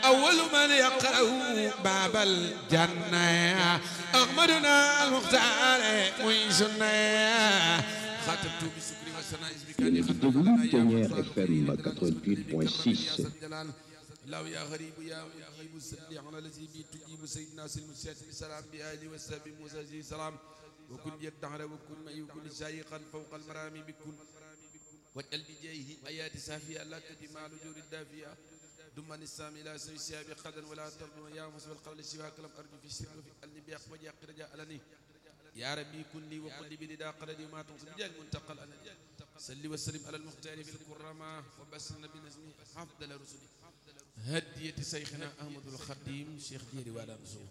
أول من يقرأ باب الجنة أحمدنا المختار ويسنا خاتمت بسكري وسنا Yéen a ngi déglu Ténière FM 88.6 لو يا غريب يا مجيب السل على الذي بي تجيب سيدنا سلم الساتم سلام بآله والسلام موسى زي سلام وكن يدعر وكن ما يكون شايقا فوق المرامي بكل واجعل بجاهه آيات سافية لا تدمع لجور الدافية دمان السام إلى سوي سياب قدر ولا تظلم يا مصب القول سواك لم أرجو في السر وفي قلبي بيق وجاء رجاء لني يا ربي كن لي وقل لي بلدا قلدي ما تنصب بجاه المنتقل أنا صلي وسلم على المختار في الكرامة وبسرنا بنزمي أفضل رسلي هدية شيخنا أحمد الخديم شيخ ديري والا نسو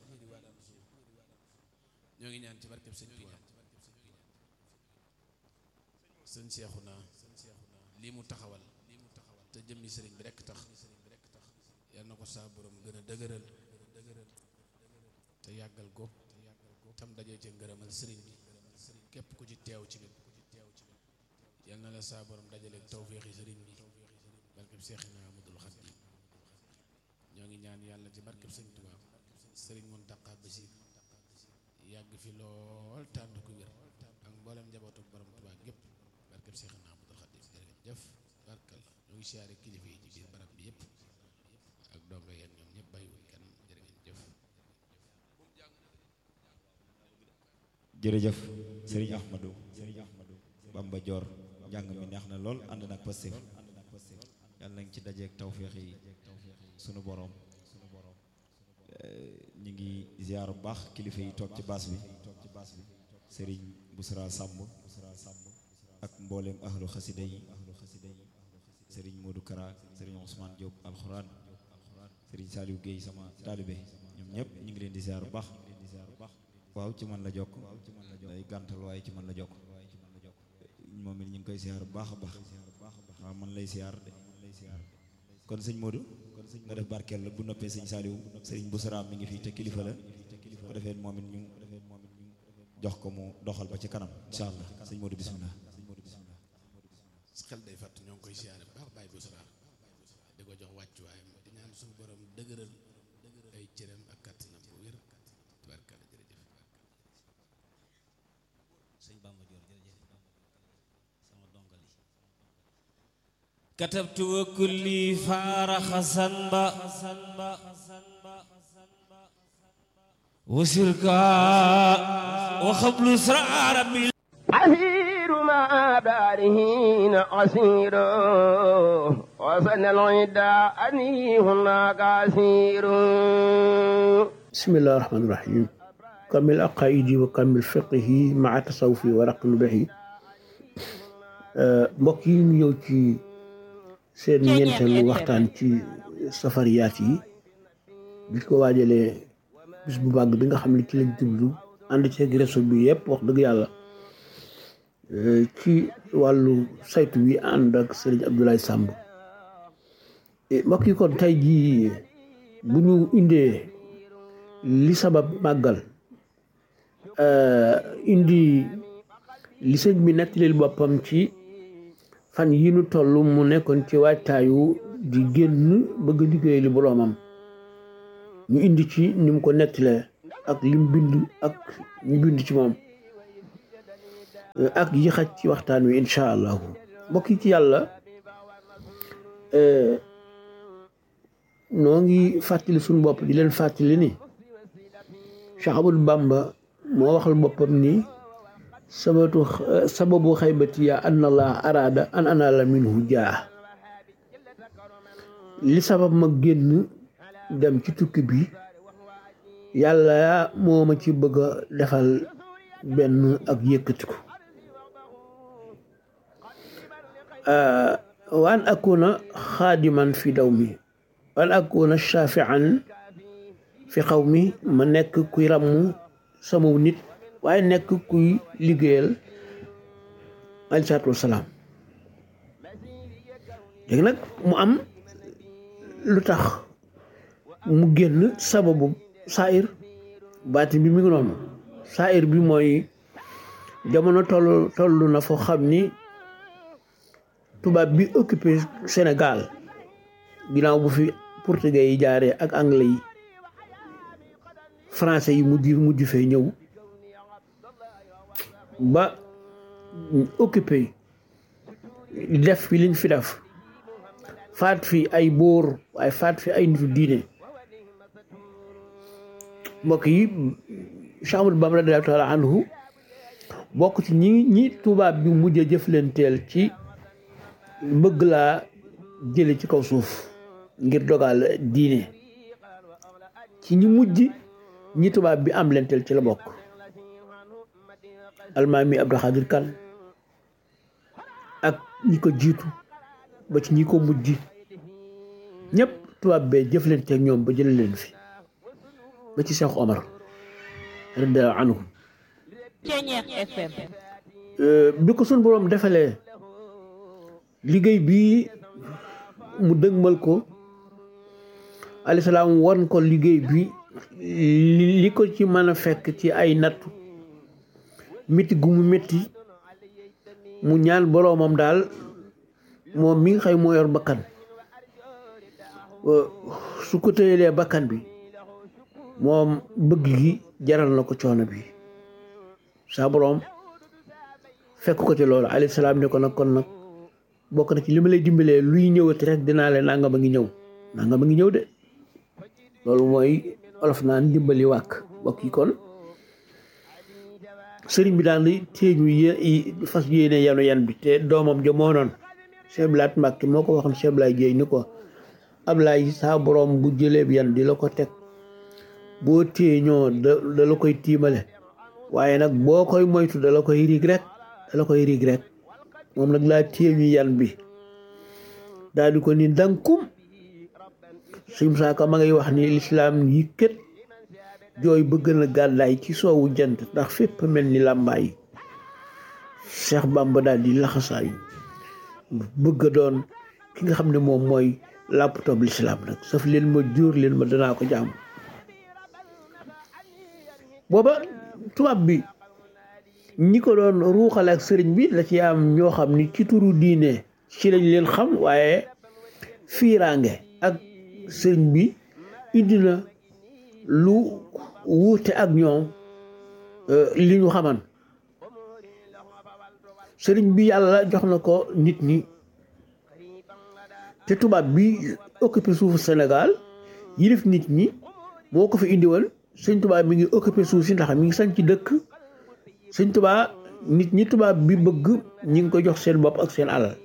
ñoo ngi ñaan ci barkeb sëñ Tuuba sëñ Seexuna lii mu taxawal te jëmmi sëriñ bi rekk tax yal na ko saa borom gën a dëgëral te yàggal ko tam dajee ci ngërëmal sëriñ bi képp ku ci teew ci nit yal na la saa borom dajaleeg tawféexi sëriñ bi barkeb Seexina Ahmadul Xadim ñoo ngi ñaan yàlla ci barkeb sëñ Tuuba sëriñ Muntaqa Basiir yàgg fi lool tànd ku wér ak mboolem njabootu borom Tuuba gépp barkeb Seexina Ahmadul Xadim jërëjëf barkal ñoo ngi siyaare kilifa yi ci biir barab bi yëpp ak donga yeen ñoom ñëpp bàyyiwuñ kenn jërë ngeen jëf jërëjëf sëriñ Ahmadou sëriñ Ahmadou Bamba Dior njàng mi neex na lool ànd nag Pastef yàlla nañ ci dajeeg tawféex yi sunu borom ñu ngi ziar bu baax kilifa yi toog ci baas bi sëriñ Busra Samb ak mboolem ahlu xasida yi sëriñ Modou Kara sëriñ Ousmane Diop alxuraan sëriñ Saliou Guèye sama taalibe ñoom ñëpp ñu ngi leen di ziar bu baax waaw ci man la jokk day gàntal waaye ci man la jokk moom it ñu ngi koy ziar bu baax a baax waaw man lay ziar de kon sëñ Modou nga def barkeel la bu noppee sëñ Saliou sëriñ Boussara mi ngi fii te kilifa la ko defee moom it ñu jox ko mu doxal ba ci kanam incha allah sëñ Modou bismillah xel day fàtt ñoo ngi koy siyaare bu baax bàyyi bu sara di ko jox wàccuwaayam di ñaan suñu borom dëgëral ay cëram ak kàttanam bu wér tubaarkalla jërëjëf sëñ Bamba Dior jërëjëf sama dongali katabtu wa kulli faara xasan ba wasirka wa xablu sraara bi عسير ما دارهين عسير وسن العدا أني هناك عسير بسم الله الرحمن الرحيم كمل عقائدي وكمل فقهي مع تصوفي ورقم به mbokk yi ñu ñëw ci seen ñeenteelu waxtaan ci safariyaat yi bi ko waajalee bis bu màgg bi nga xam ne ci lañ jublu ànd ceeg réseau bi yëpp wax dëgg yàlla ci wàllu saytu wi ànd ak Serigne Abdoulaye Samb mbokk yi kon tey jii bu ñu indee li sabab màggal indi li sëñ bi nettalil boppam ci fan yi nu toll mu nekkoon ci waajtaayu di génn bëgg liggéey li boroomam ñu indi ci ni mu ko nettalee ak lim bind ak ñu bind ci moom ak yi xaj ci waxtaan wi incha allahu mbokk yi ci yàlla noo ngi fàttali suñu bopp di leen fàttali ni Cheikh Ahmadou Bamba moo waxal boppam ni sabatu sababu xaybati ya an allah araada an anala minhu jaa li sabab ma génn dem ci tukki bi yàlla moo ma ci bëgg a defal benn ak yëkkatiku waan akuna xaadiman fi daw mi waan akuna shafian fi xaw mi ma nekk kuy ràmm sama nit waaye nekk kuy liggéeyal aleyhi salaatu wasalaam léegi nag mu am lu tax mu génn sababu saayir baati bi mi ngi noonu saayir bi mooy jamono toll toll na foo xam ni tubaab bi occupé Sénégal ginnaaw bu fi portugais yi jaaree ak anglais yi français yi mujj mujj fee ñëw ba occupé def fi liñ fi def faat fi ay bóor waaye faat fi ay nitu diine mbokk yi Cheikh Ahmadou Bamba radiyallaahu taala anhu bokk ci ñi ñi tubaab bi mujj a jëflanteel ci bëgg laa jële ci kaw suuf ngir dogal diine ci ñi mujj ñi tubaab bi am lenteel ci la bokk almaami Abdou Khadir Kan ak ñi ko jiitu ba ci ñi ko mujj ñëpp tubaab bee jëflante ak ñoom ba jële leen fi ba ci Cheikh Omar radiyallaahu anhu bi ko sun boroom defalee liggéey bi mu dëgmal ko alayhi salaam won ko liggéey bi li ko ci mën a fekk ci ay nattu métti gu mu métti mu ñaan boroomam daal moom mi nga xëy moo yor bakkan su ko tëyelee bakkan bi moom bëgg gi jaral na ko coono bi saa boroom fekk ko ci loolu alayhi salaam ne ko nag kon nag bokk na ci li ma lay dimbalee luy ñëwati rek dinaa leen nangam a ngi ñëw nangam a ngi ñëw de loolu mooy olof naan dimbali wàkk bokk yi kon sëriñ bi daan di téeñu yé fas yéene yanu yan bi te doomam ja moo noon Cheikh Blaat Mbàkke moo ko waxoon Cheikh Blaay Jéey ni ko Ablaay saa boroom bu jëlee bi yan di la ko teg boo téeñoo da da la koy tiimale waaye nag boo koy moytu da la koy riig rek da la koy riig rek moom nag laa téeñu yan bi daal di ko ni dankum suñ saaka ma ngay wax ni lislaam yi kët jooy bëgg na gàddaay ci soowu jant ndax fépp mel ni làmbaay Cheikh Bamba daal di laxasaayu bëgg a doon ki nga xam ne moom mooy laptop lislaam nag saf leen ma jóor leen ma danaa ko jaamu booba tubaab bi ñi ko doon ruuxale ak sëriñ bi la ci am ñoo xam ni ci turu diine ci lañ leen xam waaye fiiraange ak sëriñ bi indi na lu wuute ak ñoom li ñu xaman sëriñ bi yàlla jox na ko nit ñi te tubaab bi occupé suufu Sénégal yilif nit ñi moo ko fi indiwoon sëñ tubaab mi ngi occupé suuf si ndax mi ngi sañ ci dëkk sëñ tubaab nit ñi tubaab bi bëgg ñi ngi ko jox seen bopp ak seen alal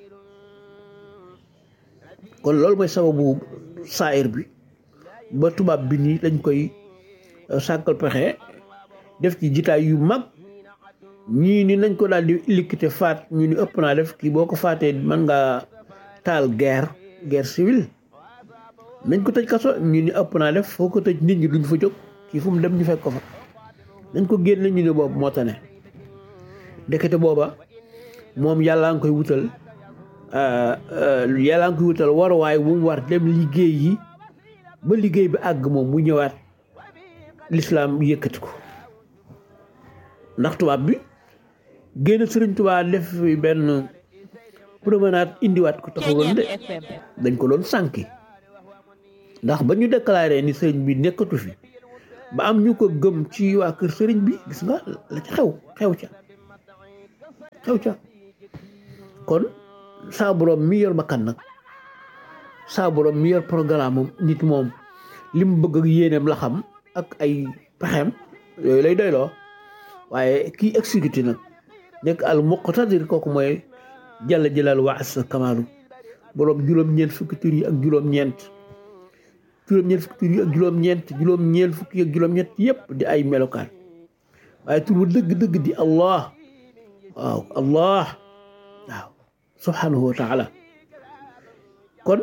kon loolu mooy sababu saayir bi ba tubaab bi nii lañ koy sàkkal pexe def ci jitaay yu mag ñii ni nañ ko daal di liquité faat ñu ni ëpp naa def kii boo ko faatee mën nga taal guerre guerre civile nañ ko tëj kaso ñu ni ëpp naa def foo ko tëj nit ñi duñ fa jóg kii fu mu dem ñu fekk ko fa nañ ko génne ñu ni boobu moo tane ndekete booba moom yàllaa ngi koy wutal yàllaa ngi koy wutal waruwaay bu mu war dem liggéey yi ba liggéey bi àgg moom mu ñëwaat lislaam yëkkati ko ndax tubaab bi génn sëriñ tubaab def fi benn promenade indiwaat ko taxawal de dañ ko doon sànki ndax ba ñu déclaré ni sëriñ bi nekkatu fi ba am ñu ko gëm ci waa kër sëriñ bi gis nga la ca xew xew ca xew ca kon saa borom mi yor bakkan nag saa borom mi yor programme am nit moom li mu bëgg ak yéeneem la xam ak ay pexeem yooyu lay doyloo waaye kii exécuté nag nekk al muqtadir kooku mooy jalla jalaal wa asa kamaalu borom juróom-ñeent fukki tur yi ak juróom-ñeent juróom-ñeent fukki tur yi ak juróom-ñeent juróom-ñeent fukki ak juróom-ñeent yépp di ay melokaan waaye tur bu dëgg-dëgg di allah waaw allah waaw subhanahu wa taala kon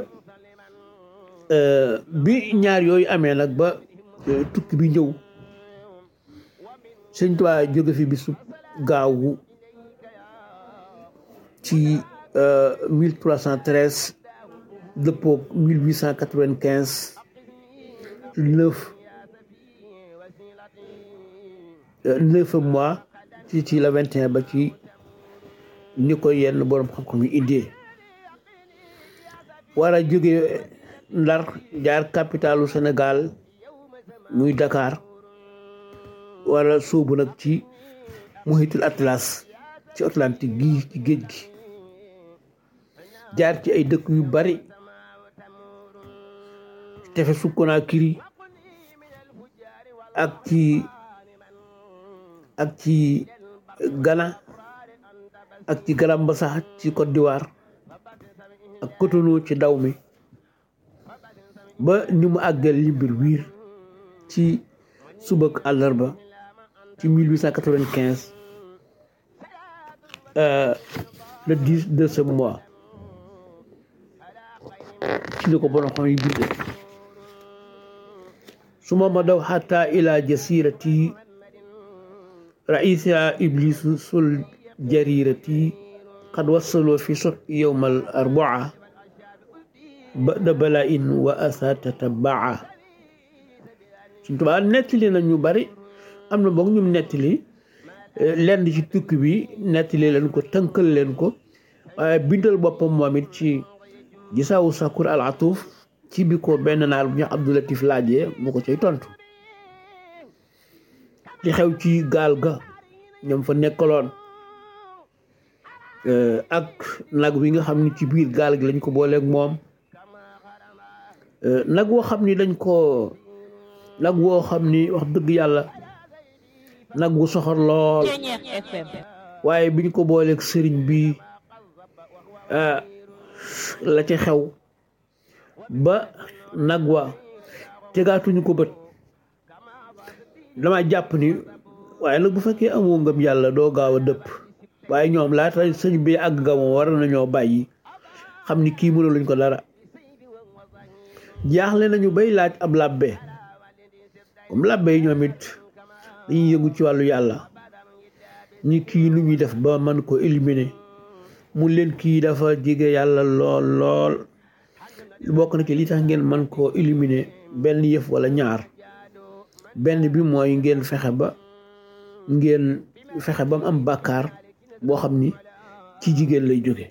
bi ñaar yooyu amee nag ba tukki bi ñëw sëñ Tuubaa jóge fi bisu gaawu ci mille trois cent treize dëppoo mille huit cent quatre-vingt-quinze neuf neuf mois ci ci la vingt et un ba ci ni ko yenn borom xam-xam yi indee war a jóge Ndar jaar capitalu Sénégal muy Dakar wala sóobu nag ci muhitul atlas ci Atlantique gi ci géej gi jaar ci ay dëkk yu bari tefesu Conakry ak ci ak ci Ghana ak ci Grand-Bassam ci Côte d'Ivoire ak Cotonou ci daw mi ba ni mu àggal Libreville ci subak àllarba ci 1895 euh, le 10 de ce mois ci li ko borom xam yi bindee suma ma daw xata ila jasirati raisa iblisu sul jarirati qad wassaloo fi sot yowma al arbaa bada bala in wa asa tatabaa suñ tubaa nettali na ñu bari am na boog ñum nettali lenn ci tukki bi nettali leen ko tënkal leen ko waaye bindal boppam moom it ci gisaawu sakur al atuuf ci bi ko benn naar bu ñu Abdulatif laajee mu ko cay tontu li xew ci gaal ga ñoom fa nekkaloon ak nag wi nga xam ni ci biir gaal gi lañ ko booleeg moom nag woo xam ni dañ ko nag woo xam ni wax dëgg yàlla nag wu soxor lool waaye biñ ko booleeg sëriñ bi la ca xew ba nag wa tegaatuñu ko bët dama jàpp ni waaye nag bu fekkee amoo ngëm yàlla doo gaaw a dëpp waaye ñoom laata sëñ bi àgg nga moom war nañoo bàyyi xam ni kii mënu luñ ko dara jaaxle nañu bay laaj ab làbbe comme làbbe yi ñoom it dañuy yëngu ci wàllu yàlla ñi kii nu ñuy def ba mën ko éliminer mu leen kii dafa jege yàlla lool lool bokk na ci li tax ngeen mën koo éliminer benn yëf wala ñaar benn bi mooy ngeen fexe ba ngeen fexe ba mu am bàkkaar boo xam ni ci jigéen lay jóge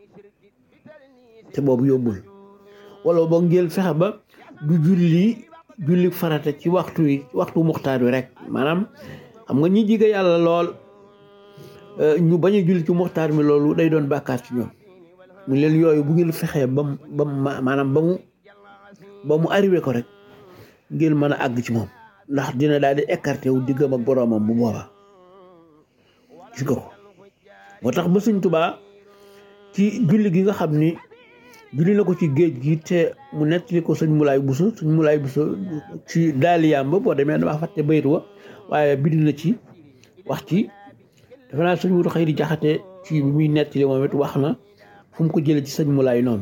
te boobu yóbbul wala boog ngeen fexe ba du julli julli farata ci waxtu wi waxtu muxtaar wi rek maanaam xam nga ñi jige yàlla lool ñu bañ a julli ci muxtaar mi loolu day doon bàkkaar ci ñoom mu leen yooyu bu ngeen fexee ba mu ba mu maanaam ba mu ba mu arrivé ko rek ngeen mën a àgg ci moom ndax dina daal di écarté wu diggam ak boroomam bu boobaa gis nga ko moo tax ba Sëñ Tuubaa ci julli gi nga xam ni julli na ko ci géej gi te mu nettali ko sëñ Mulaay Buso sëñ Mulaay Buso ci daaliyaam ba boo demee damaa fàtte bayit wa waaye bind na ci wax ci dafa naa sëñ Mudu Xayri Jaxate ci bi muy nettali moom it wax na fu mu ko jëlee ci sëñ Mulaay noonu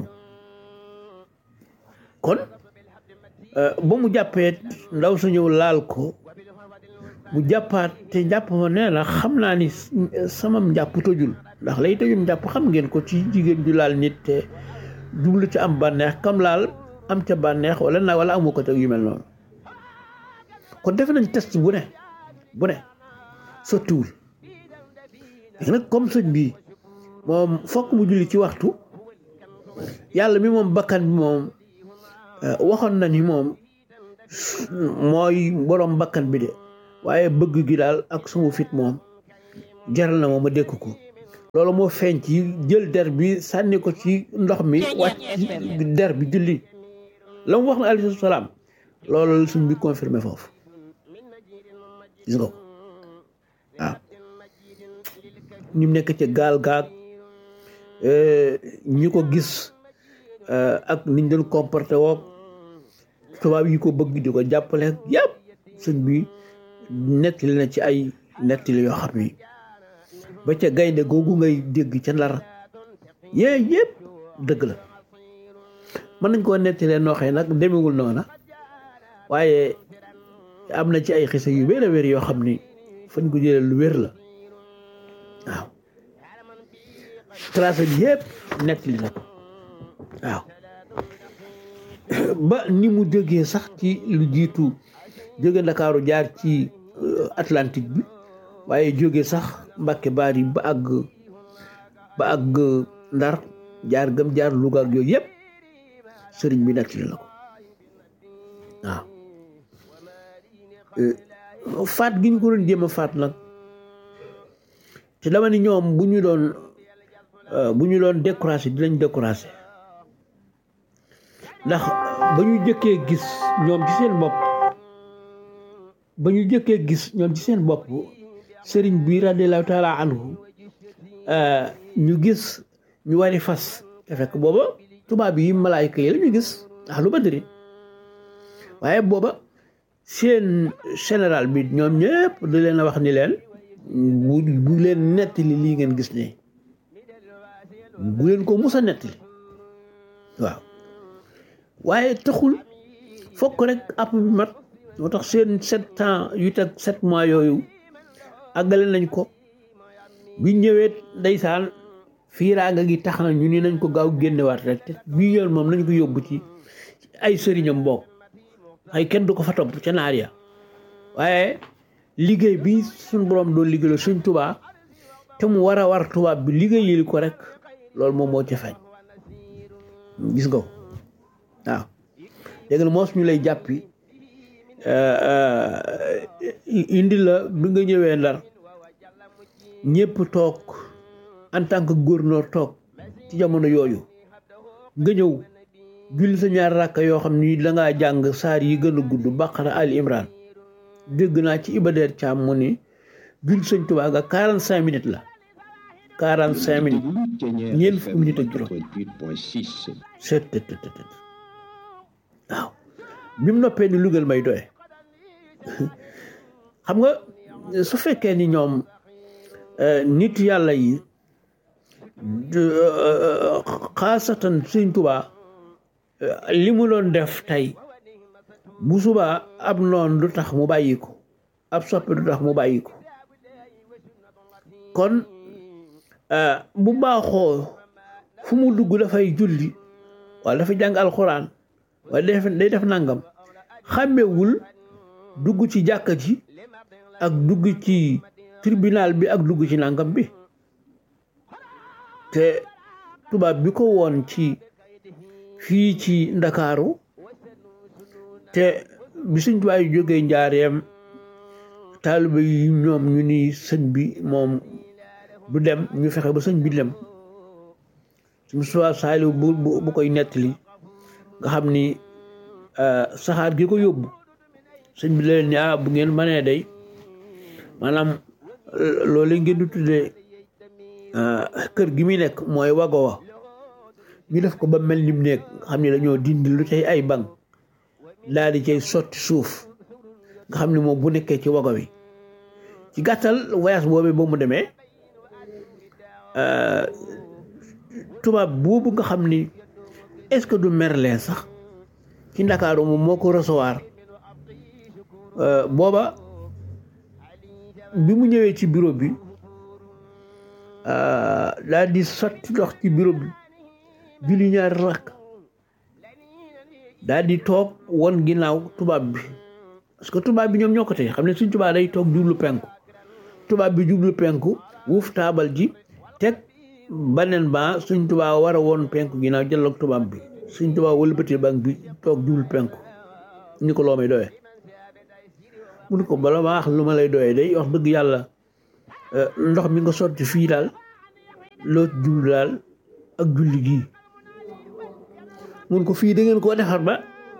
kon ba mu jàppee ndaw sa ñëw laal ko mu jàppaat te njàpp ma nee na xam naa ni sama njàpp tojul ndax lay tojul njàpp xam ngeen ko ci jigéen ju laal nit te jublu ci am bànneex kam laal am ca bànneex wala na wala amu ko te yu mel noonu kon def nañ test bu ne bu ne sottiwul léegi nag comme sëñ bi moom fokk mu julli ci waxtu yàlla mi moom bakkan bi moom waxoon na ni moom mooy borom bakkan bi de waaye bëgg gi daal ak sama fit moom jaral na moom ma dékk ko loolu moo feeñ ci jël der bi sànni ko ci ndox mi wàcc ci der bi julli la mu wax na alayhi salaam loolu la suñ bi confirmé foofu gis nga ko waaw ñu nekk ca gaal gaag ñi ko gis ak niñ doon comporté woog tubaab yi ko bëgg di ko jàppale yëpp sëñ bi nettali na ci ay nettali yoo xam ni ba ca gaynde googu ngay dégg ca ndar yee yëpp dëgg la mën nañ koo nettalee nooxee nag demewul noona waaye am na ci ay xisa yu wér a wér yoo xam ni fañ ko jëlee lu wér la waaw tracé bi yëpp nettali na ko waaw ba ni mu jógee sax ci lu jiitu jóge ndakaaru jaar ci Atlantique bi waaye jóge sax Mbàkke Baari ba àgg ba àgg Ndar jaar gëm jaar Louga ak yooyu yëpp sëriñ bi nettali na ko waaw faat gi ñu ko doon jéem a faat nag te dama ni ñoom bu ñu doon bu ñu doon découragé dinañ découragé ndax ba ñu jëkkee gis ñoom ci seen bopp ba ñu jëkkee gis ñoom ci seen bopp sëriñ bi radiallahu taala anhu ñu gis ñu wari fas te fekk booba tubaab yi malaayka yi la ñu gis ahlu badri waaye booba seen général bi ñoom ñëpp da leen a wax ni leen bu bu leen nettali lii ngeen gis ne bu leen ko mus a nettali waaw waaye taxul fokk rek app bi mat moo tax seen sept ans yu teg sept mois yooyu àggale nañ ko bi ñëwee ndeysaan fiiraanga gi tax na ñu ni nañ ko gaaw génnewaat rek te bii yoon moom nañ ko yóbbu ci ay sëriñam bokk ay kenn du ko fa topp ca naar ya waaye liggéey bi suñ borom doon liggéeyal suñ tubaa te mu war a war tubaab bi liggéeyali ko rek loolu moom moo ca feeñ gis nga ko waaw dégg nga moos ñu lay jàppi indi la bi nga ñëwee ndar ñëpp toog en tant que gouverneur toog ci jamono yooyu nga ñëw julli sa ñaar rakka yoo xam ni dangaa jàng saar yi gën a gudd baqara ali imran dégg naa ci ibadeer caam mu ni julli sëñ Tuubaa ga quarante cinq minutes la quarante cinq minutes ñeent fukki minutes ak juróom seet tët tët tët waaw bi mu noppee ni lugal may doye xam nga su fekkee ni ñoom nit yàlla yi xaasatan sëñ Tuubaa li mu doon def tey bu subaa ab noon du tax mu bàyyi ko ab soppe du tax mu bàyyi ko kon bu baaxoo fu mu dugg dafay julli wala dafa jàng alxuraan wala day def nangam xàmmewul dugg ci jàkka ji ak dugg ci tribunal bi ak dugg ci nangam bi te tubaab bi ko woon ci fii ci ndakaaru te bi suñ tubaab yi jógee njaareem taaliba yi ñoom ñu ni sëñ bi moom du dem ñu fexe ba sëñ bi dem suñu suwaa saaliw bu bu koy nettali nga xam ni saxaar gi ko yóbbu sëñ bi leen ni ah bu ngeen mënee day maanaam loolu ngeen di tuddee kër gi muy nekk mooy wago wa ñu def ko ba mel ni mu nekk nga xam ne dañoo dindi lu cay ay bank daal di cay sotti suuf nga xam ne moom bu nekkee ci wago wi ci gàttal voyage boobu ba mu demee tubaab boobu nga xam ni est-ce que du Merlin sax ci Ndakaaru moom moo ko recevoir booba bi mu ñëwee ci bureau bi daal di sotti ndox ci bureau bi julli ñaari rakk daal di toog won ginnaaw tubaab bi parce que tubaab bi ñoom ñoo ko tey xam ne suñ tubaab day toog jublu penku tubaab bi jublu penku wuuf taabal ji teg baneen ba suñ tubaab war a woon penku ginnaaw jëloog tubaab bi suñ tubaab wëlbati bank bi toog jublu penku ni ko loo may doyee mu ne ko bala ma wax lu ma lay doyee day wax dëgg yàlla ndox mi nga sotti fii daal loo jublu daal ak julli gii mun ko fii da ngeen koo defar ba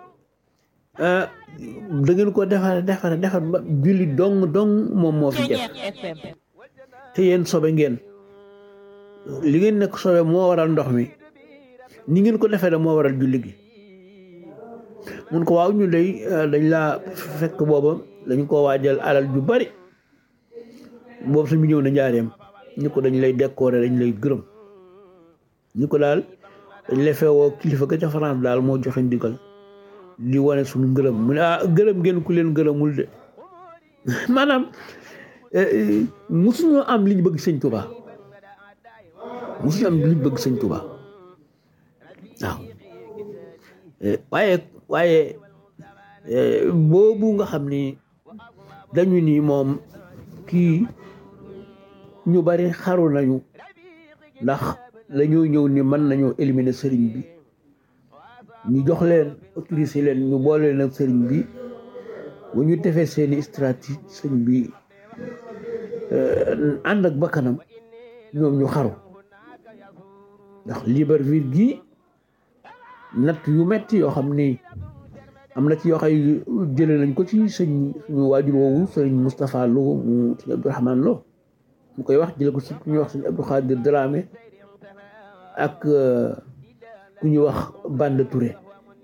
da ngeen koo defar defar defar ba julli dong dong moom moo fi def te yéen sobe ngeen li ngeen nekk sobe moo waral ndox mi ni ngeen ko defee da moo waral julli gi mun ko waaw ñu day dañ laa fekk booba dañ ko waajal alal ju bari boobu suñu ñëw na njaareem ñu ko dañ lay décorer dañ lay gërëm ñu ko daal dañ lay feewoo kilifa ga ca France daal moo joxe ndigal di wane suñu ngërëm mu ne ah gërëm ngeen ku leen gërëmul de maanaam musuñoo am li ñu bëgg sëñ Tuubaa musuñu am li ñu bëgg sëñ Tuubaa waaw waaye waaye boobu nga xam ni dañu ni moom kii ñu bari xaru nañu ndax dañoo ñëw ni mën nañoo éliminer sëriñ bi ñu jox leen autorisé leen ñu boole leen ak sëriñ bi bu ñu defee seeni stratégie sëñ bi ànd ak bakkanam ñoom ñu xaru ndax Libreville gi natt yu metti yoo xam ni am na ci yoo xay jële nañ ko ci sëñ suñu waajur woowu sëñ Moustapha Lo mu sëñ Abdourahmane Lo mu koy wax jële ko ci ku ñuy wax sëñ Abdou Khadir Dramé ak ku ñuy wax Bande Touré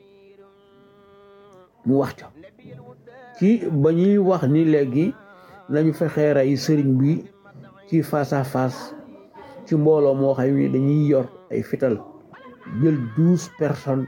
mu wax ca ci ba ñuy wax ni léegi nañu fexee rey sëriñ bi ci face à face ci mbooloo moo xam ni dañuy yor ay fital jël douze personnes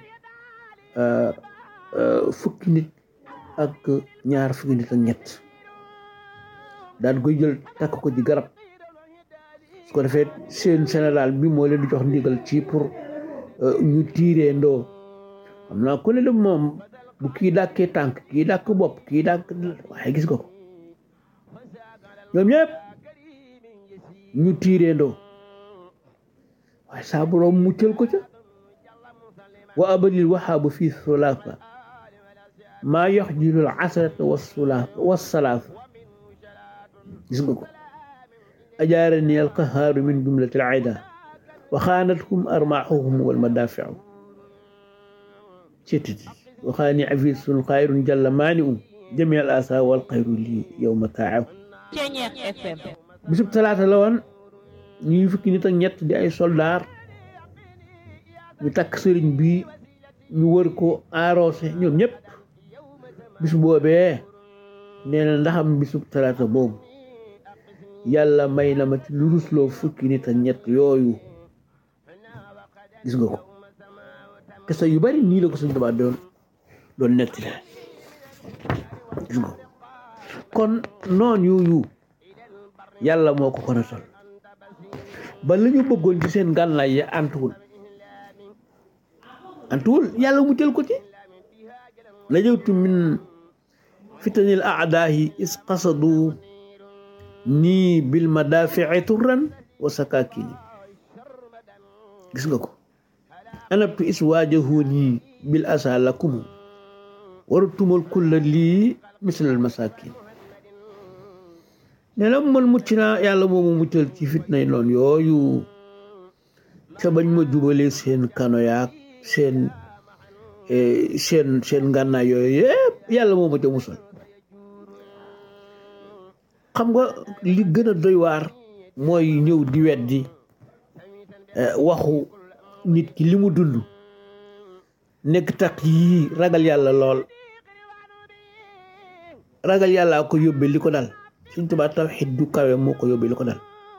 fukki nit ak ñaar fukki nit ak ñett daan koy jël takk ko ci garab su ko defee seen général bi moo leen di jox ndigal ci pour ñu tiiree ndoo xam naa ku ne de moom bu kii dàkkee tànk kii dàkk bopp kii dàkk waaye gis nga ko ñoom ñëpp ñu tiiree ndoo waaye saa boroom muccal ko ca wa abadil waxaabu fii sulaasa maa yox jilul asrata wasulaasa wasalaasa gis nga ko ajaarani alqahaaru min jumlati alcida wa xaanatkum armaaxuhum walmadaafiu cetiti waxaani afisun xayrun jalla maani un jami al asa wal xayru lii yow ma taaw bisub talaata la woon ñuy fukki nit ak ñett di ay soldaar ñu takk sëriñ bi ñu wër ko arrosé ñoom ñëpp bis boobee nee na ndaxam bisub talaata boobu yàlla may na ma ci lu rusloo fukki nit ak ñett yooyu gis nga ko kese yu bari nii la ko suñ Tuubaa doon doon netti la gis nga kon noon yooyu yàlla moo ko ko nasal ba la ñu bëggoon ci seen gànnaay ya antuwul antuwul yàlla mu jël ko ci najawtu min fitanil aadaahi is qasadu nii bil madaafici turran wa sakakini gis nga ko anabtu is waajahuni bil asa lakum warutumal kulla lii mislal masakin ne la man mucc naa yàlla moomu muccal ci fitnay noon yooyu ca bañ ma jubalee seen kano yaak seen seen seen ngànnaay yooyu yëpp yàlla moo ma ca musal xam nga li gën a doy waar mooy ñëw di weddi waxu nit ki li mu dund nekk tax yii ragal yàlla lool ragal yàllaa ko yóbbee li ko dal Sëñ Tuubaa tawxiid du kawe moo ko yóbbee li ko dal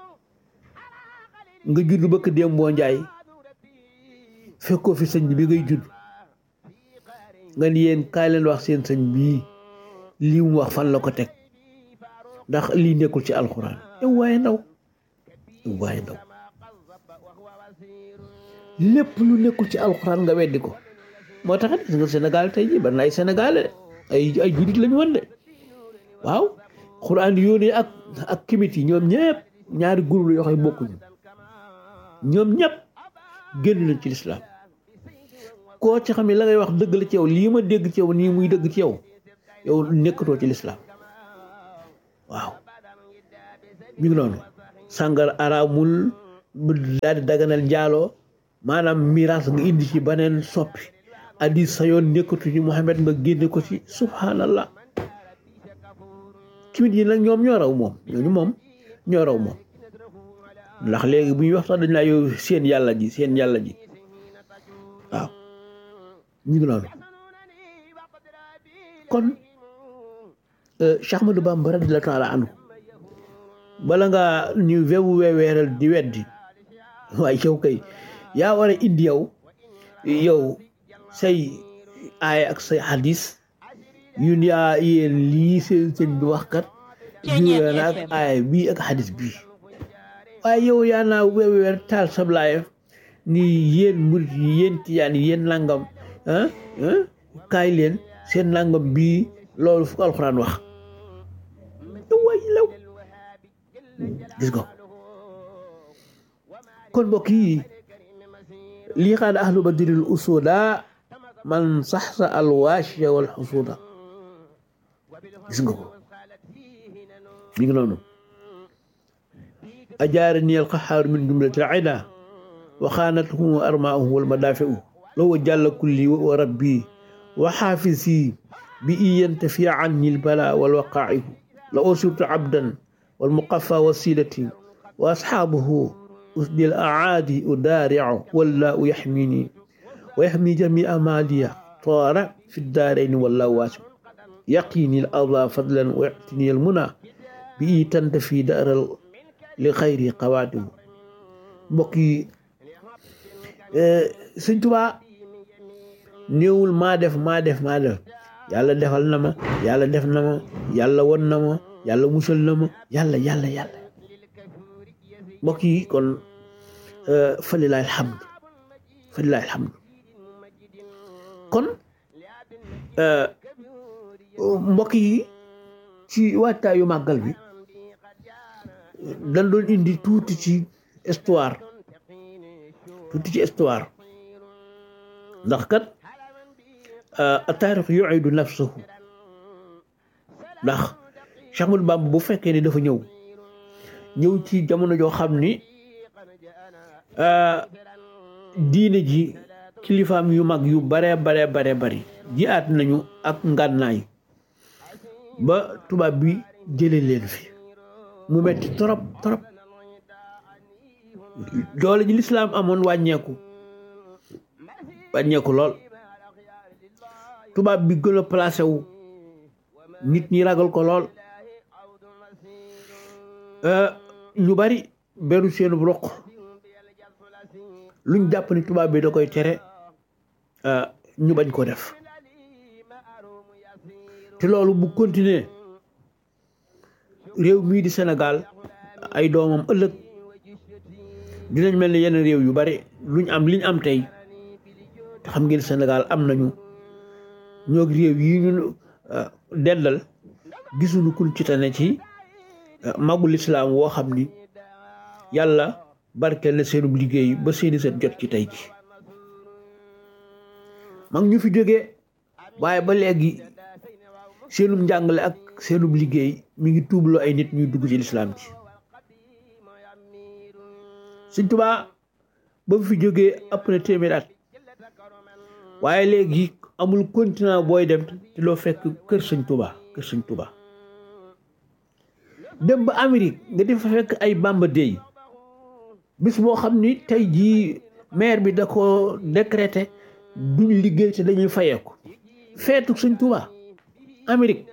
nga judd bëkk déem boo njaay fekkoo fi sëñ bi ngay judd nga ni yéen kaay leen wax seen sëñ bii lii mu wax fan la ko teg ndax lii nekkul ci alxuraan yow waaye ndaw yow waaye ndaw lépp lu nekkul ci alxuraan nga weddi ko moo tax gis nga Sénégal tey jii bari na ay Sénégalais ay ay juddit lañu woon de waaw xuraan yónnee ak ak kimit yi ñoom ñëpp ñaari groupe la yoo xam ne bokkuñu ñoom ñëpp génn nañ ci lislaam koo ci xam ne la ngay wax dëgg la ci yow lii ma dégg ci yow nii muy dëgg ci yow yow nekkatoo ci lislaam waaw mi ngi noonu sàngar araamul daal di daganal njaaloo maanaam miraas nga indi ci beneen soppi addis sa yoon nekkatu ci Muhammad nga génne ko ci subhanallah kimit yi nag ñoom ñoo raw moom ñooñu moom ñoo raw moom ndax léegi bu ñuy wax sax dañ laa yow seen yàlla ji seen yàlla ji waaw ñu ngi noonu kon Cheikh Ahmadou Bamba radiyallaahu taala anhu bala nga ñu wewu weeweeral di weddi waaye yow kay yaa war a indi yow yow say aaya ak say hadis yun yaa yéen lii seen sëñ bi wax kat juyee na ak aaya bii ak hadis bii waaye yow yaa naa weeweer taal sablaayef ni yéen murit yi yéen tijaan yi yéen nangam ah kaay leen seen nangam bii loolu fu alxuraan wax yow waay law gis nga kon mbokk yi lii xaada ahlu badril usuda man saxsa alwaashiya wal xusuuda gis nga ko mi ngi noonu ajaarani alqaxaaru min jumlati alcida wa xaanatuhum armaahum wal madaafiu lawa jàlla kulli wa rabbi wa xaafisi bi iyanta fi anni albala wal waqaa'iu la usirtu abdan wal muqafa wasilati wa asxaabuhu usdi al acaadi udaaricu wallaahu yaxmini wa yaxmi jamia maaliya toora fi daarayni wallaahu waasiu yaqini al adaa fadlan wa yactini al muna bi itanta fi daaral li xayri qawaadimu mbokk yi sëñ Tuubaa néewul maa def maa def maa def yàlla defal na ma yàlla def na ma yàlla won na ma yàlla musal na ma yàlla yàlla yàlla mbokk yi kon falilaay alhamd falilaay alhamd kon mbokk yi ci waajtaayu màggal bi dañ doon indi tuuti ci histoire tuuti ci histoire ndax kat taarix yuidu nafsahu ndax Cheikh Ahmadou Bamba bu fekkee ni dafa ñëw ñëw ci jamono joo xam ni diine ji kilifaam yu mag yu bare bare bare bari ji aat nañu ak ngànnaay ba tubaab bi jële leen fi mu metti torop torop doole ji lislaam amoon wàññeeku wàññeeku lool tubaab bi gën a placé wu nit ñi ragal ko lool ñu bari beru seenu roq luñ jàpp ni tubaab bi da koy tere ñu bañ ko def te loolu bu continuer réew mii di Sénégal ay doomam ëllëg dinañ mel ni yenn réew yu bari luñ am liñ am tey te xam ngeen Sénégal am nañu ñoo réew yi ñu dendal gisuñu kun ci tane ci magul islaam woo xam ni yàlla barkeel na seenub liggéey ba seeni seen jot ci tey ji mag ñu fi jógee waaye ba léegi seenub njàngale ak seenub liggéey mi ngi tuubloo ay nit ñuy dugg ci lislaam ci Sëñ Tuubaa ba mu fi jógee ëpp na téeméer at waaye léegi amul continent booy dem te loo fekk kër Sëñ Tuubaa kër Sëñ Tuubaa dem ba Amérique nga di fa fekk ay Bamba Day bis boo xam ni tey jii maire bi da ko décrété duñ liggéey te dañuy fayeeku feetu Sëñ Tuubaa Amérique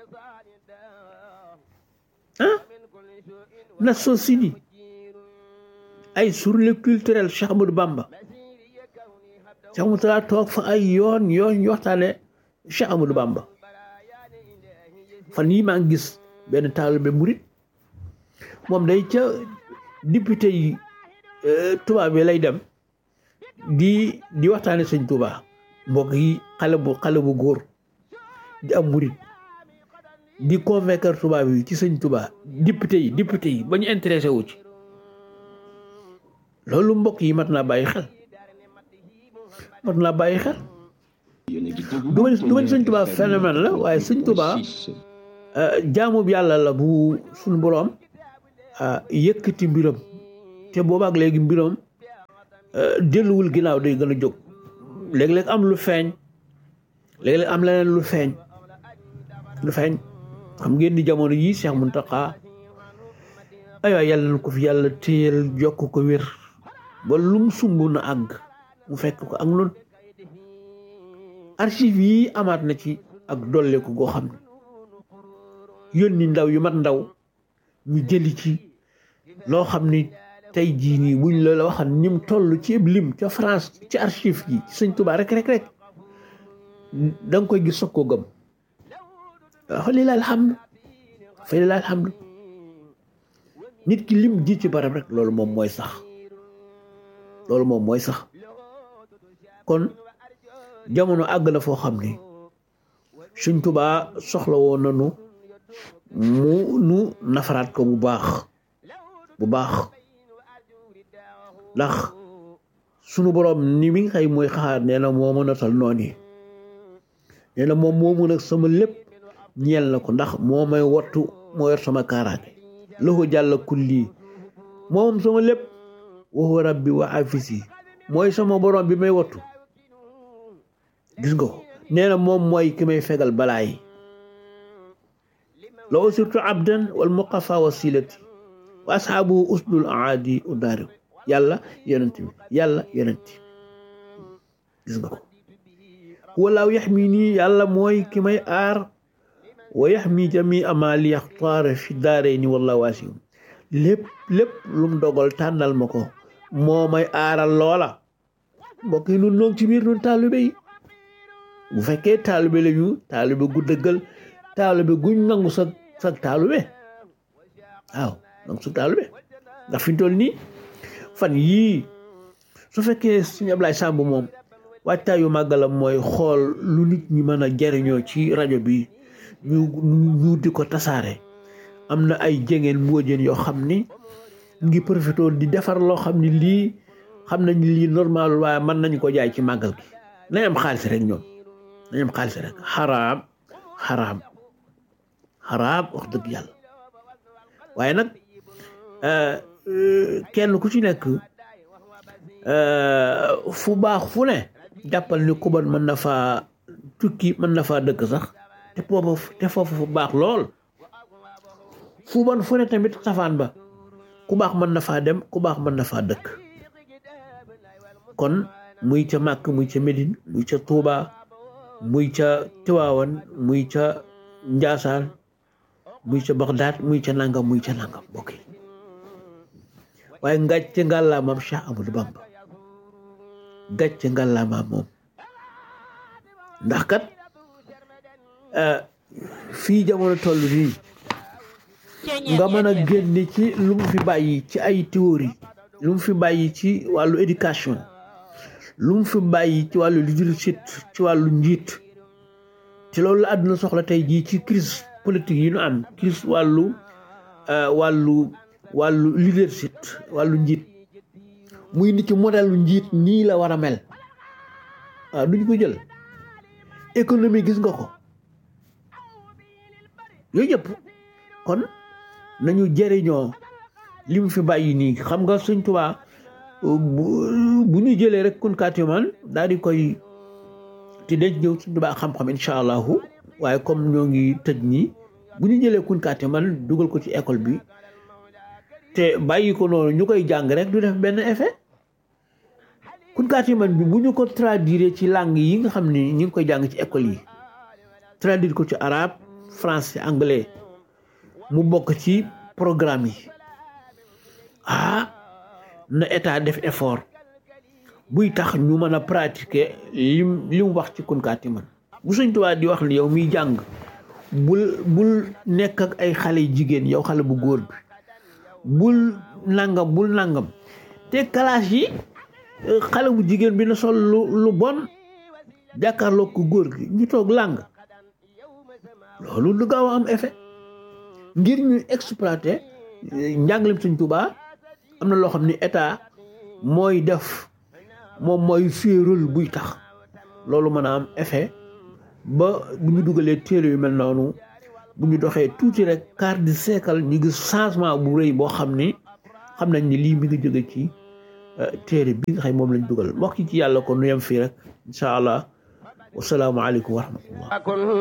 ah Nations Unies ay journée culturelle Cheikh Ahmadou Bamba Cheikh Ahmadou Talla toog fa ay yoon yoon ñu waxtaane Cheikh Ahmadou Bamba fan yi maa ngi gis benn taalibe murit moom day ca député yi tubaab bi lay dem di di waxtaane sëñ Tuubaa mbokk yi xale bu xale bu góor di am murit di convaincre tubaab yi ci sëñ Tuubaa député yi député yi ba ñu intéressé wu ci loolu mbokk yi mat naa bàyyi xel mat naa bàyyi xel du ma du ma sëñ Tuubaa phénomène la waaye sëñ Tuubaa jaamu yàlla la bu suñu boroom yëkkati mbiram te boobaak léegi mbiram delluwul ginnaaw day gën a jóg léeg-léeg am lu feeñ léeg-léeg am leneen lu feeñ lu feeñ xam ngeen ni jamono yii Cheikh Mountakha ay waay yàlla na ko fi yàlla téyel jokk ko wér ba lum sumb na àgg mu fekk ko ak noonu archive yi amaat na ci ak dolleeku goo xam ne yónni ndaw yu mat ndaw ñu jëli ci loo xam ni tey jii nii buñ la la waxan nim toll ci lim ca France ci archive yi ci sëñ Tuubaa rek rek rek da nga koy gis soog koo gëm fa lilahi alhamdu fa lilahi alhamdu nit ki lim ji ci barab rek loolu moom mooy sax loolu moom mooy sax kon jamono àgg na foo xam ni sëñ Tuubaa soxla woon nanu mu nu nafaraat ko bu baax bu baax ndax sunu boroom ni mi nga xëy mooy xaar nee na moo mën a tal noonu yi nee na moom moomu nag sama lépp ñeel na ko ndax moo may wattu moo yor sama kaaraange lahu jàlla kulli moom sama lépp waxu rabbi wa afisi mooy sama borom bi may wattu gis nga ko nee na moom mooy ki may fegal balaa yi la usirtu abdan wal muqafa wasilati wa ashaabuhu usdul aadi udaari yàlla yonent bi yàlla yonent gis nga ko walaaw yaxmi nii yàlla mooy ki may aar wa yaxmi jami ama li yaxtaara fi daaree ni wallahu waasium lépp lépp lu mu dogal tànnal ma ko moo may aaral loola mbokk yi nun noog ci biir nun taalibe yi bu fekkee taalibe lañu taalibe gu dëggal taalibe guñ nangu sa sa taalibe waaw nangu sa taalibe ndax fi ñu toll nii fan yii su fekkee suñu Ablaye Samb moom waajtaayu màggalam mooy xool lu nit ñi mën a jariñoo ci rajo bi ñu ñu di ko tasaare am na ay jengeen mbóojeen yoo xam ni ngi profité di defar loo xam ni lii xam nañ lii normal waaye mën nañ ko jaay ci màggal gi nañ am xaalis rek ñoom nañ am xaalis rek xaraam xaraam xaraam wax dëgg yàlla waaye nag kenn ku ci nekk fu baax fu ne jàppal ni kuban mën na faa tukki mën na faa dëkk sax te foofu te foofu fu baax lool fu bon fu ne tamit safaan ba ku baax mën na faa dem ku baax mën na faa dëkk kon muy ca Màkk muy ca Médine muy ca Touba muy ca Tiwaawan muy ca Njaasaan muy ca Bagdaad muy ca nangam muy ca nangam mbokk yi waaye ngàcce ngàllaamaam Cheikh Amadou Bamba gàcce ngàllaamaam moom ndax kat fii jamono toll nii nga mën a génne ci lu mu fi bàyyi ci ay théorie lu mu fi bàyyi ci wàllu éducation lu mu fi bàyyi ci wàllu leadership ci wàllu njiit ci loolu la àdduna soxla tey jii ci crise politique yi ñu am crise wàllu wàllu wàllu leadership wàllu njiit muy nit ci modèle njiit nii la war a mel waaw duñ ko jël économie gis nga ko yooyu yëpp kon nañu jëriñoo li mu fi bàyyi nii xam nga Sëñ Tuubaa bu ñu jëlee rek kun kaatiman daal di koy te denc ñëw Sëñ Tuubaa xam-xam incha allahu waaye comme ñoo ngi tëj nii bu ñu jëlee kun kaatiman dugal ko ci école bi te bàyyi ko noonu ñu koy jàng rek du def benn effet kun kaatiman bi bu ñu ko traduire ci langue yi nga xam ni ñu ngi koy jàng ci école yi traduire ko ci arabe français anglais mu bokk ci programme yi ah na état def effort buy tax ñu mën a pratiquer lim li mu wax ci kunkaati man bu Sëñ Tuubaa di wax ni yow miy jàng bul bul nekk ak ay xale jigéen yow xale bu góor bi bul nangam bul nangam te classe yi xale bu jigéen bi na sol lu lu bon jàkkaarloo ko góor gi ñu toog làng loolu du gaaw a am effet ngir ñu exploiter njàngalem Sëñ Tuubaa am na loo xam ni état mooy def moom mooy féerul buy tax loolu mën a am effet ba bu ñu dugalee téere yu mel noonu bu ñu doxee tuuti rek quart de siècle ñu gis changement bu rëy boo xam ni xam nañ ni lii mi ngi jóge ci téere bi nga xam moom lañ dugal mbokk ci yàlla ko nu yem fii rek incha allah wasalaamualeykum wa rahmatullah